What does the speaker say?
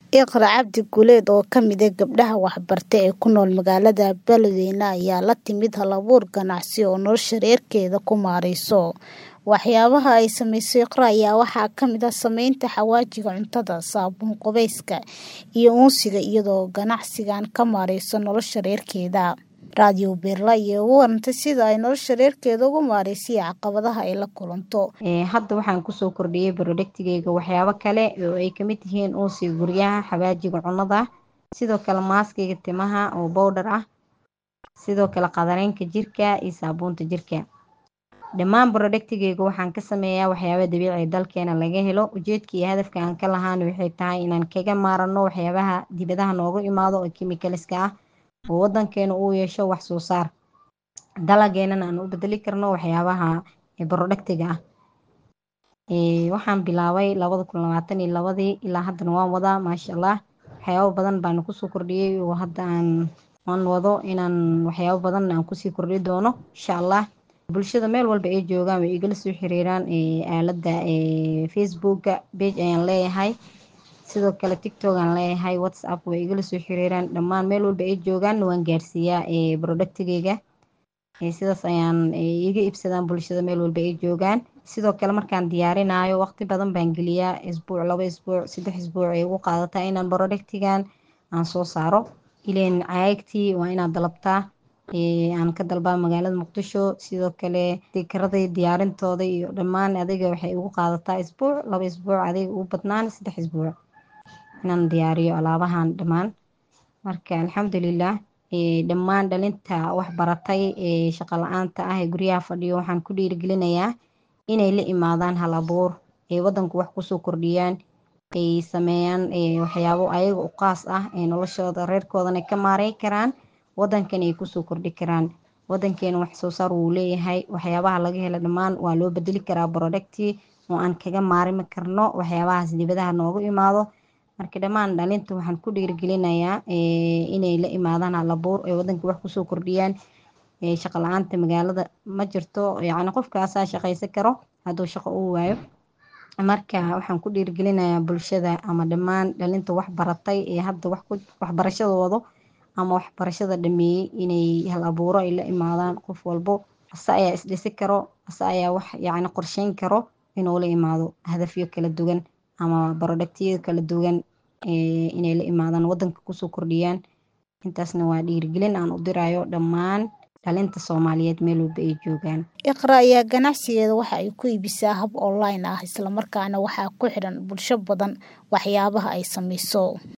Iqra Cabdi Guuleed oo ka mid ah gabdhaha waxbarta ee ku nool magaalada Beledweyne ayaa la timid hal-abuur ganacsi oo nolosha reerkeeda ku maarayso. Waxyaabaha ay samayso Iqra ayaa waxaa ka mid ah samaynta xawaajiga cuntada, saabuun qubeyska, iyo uunsiga iyadoo ganacsigan ka maarayso nolosha reerkeeda. Radio Beerla ayaa uga warantay sida ay nolosha reerkeeda uga maarayso iyo caqabadaha ay la kulanto. Hadda waxaan kusoo kordhiyay productigeyga waxyaabo kale oo ay kamid yihiin uunsiga guryaha, xawaajiga cunada, sidoo kale maaskiga timaha oo powder ah, sidoo kale qadareenka jirka iyo saabuunta jirka. Dhammaan productigeyga waxaan ka sameeyaa waxyaabo dabiici ah dalkeena laga helo. Ujeedka iyo hadafka aan ka lahaana waxay tahay inaan kaga maarano waxyaabaha dibadaha nooga imaado oo chemicalska ah oo wadankeena uu yeesho wax soo saar. Dalageenana aan u bedeli karno waxyaabaha productiga ah. Waxaan bilaabay labada kun labaatan iyo labadii ilaa haddana waan wadaa maasha Allah. Waxyaabo badan baan kusoo kordhiyay oo hadda aan aan wado inaan waxyaabo badan aan kusii kordhi doono insha Allah. Bulshada meel walba ay joogaan way igala soo xiriiraan aaladda facebooka page ayaan leeyahay. Sidoo kale TikTok aan leeyahay, WhatsApp way igala soo xiriiraan. Dhammaan meel walba ay joogaan waan gaarsiiyaa productigeyga. Sidaas ayaan iga iibsadaan bulshada meel walba ay joogaan. Sidoo kale markaan diyaarinayo waqti badan baan geliyaa isbuuc, laba isbuuc, saddex isbuuc ay igu qaadataa inaan productigan aan soo saaro. Ileen caagagtii waa inaad dalabtaa aan ka dalbaa magaalada Muqdisho. Sidoo kale stiikaradii diyaarintooda iyo dhammaan adiga waxay igu qaadataa isbuuc, laba isbuuc adiga ugu badnaan saddex isbuuc inaan diyaariyo alaabahan dhammaan. Marka alxamdulillah dhammaan dhalinta wax baratay ee shaqo la'aanta ah ee guryaha fadhiyo waxaan ku dhiirigelinayaa inay la imaadaan hal-abuur ee wadanka wax kusoo kordhiyaan ay sameeyaan waxyaabo ayaga u qaas ah ee noloshooda reerkoodana ka maareyn karaan wadankana ay kusoo kordhi karaan. Wadankeena wax soo saar wuu leeyahay waxyaabaha laga helo dhammaan waa loo bedeli karaa producti oo aan kaga maarmi karno waxyaabahaas dibadaha nooga imaado. Marka dhammaan dhalinta waxaan ku dhiirigelinayaa inay la imaadaan hal-abuur ee wadanka wax kusoo kordhiyaan. Shaqo la'aanta magaalada ma jirto yacni qofka asaa shaqaysan karo hadduu shaqo uu waayo. Marka waxaan ku dhiirigelinayaa bulshada ama dhammaan dhalinta wax baratay ee hadda wax ku waxbarashada wado ama waxbarashada dhameeyay inay hal-abuuro ay la imaadaan qof walbo. Asa ayaa is dhisi karo, asa ayaa wax yacni qorsheyn karo inuu la imaado hadafyo kala duwan ama productyada kala duwan inay la imaadaan wadanka kusoo kordhiyaan. Intaasna waa dhiirigelin aan u dirayo dhammaan dhalinta Soomaaliyeed meel walba ay joogaan. Iqra ayaa ganacsigeeda waxa ay ku iibisaa hab online ah isla markaana waxaa ku xidhan bulsho badan waxyaabaha ay samayso.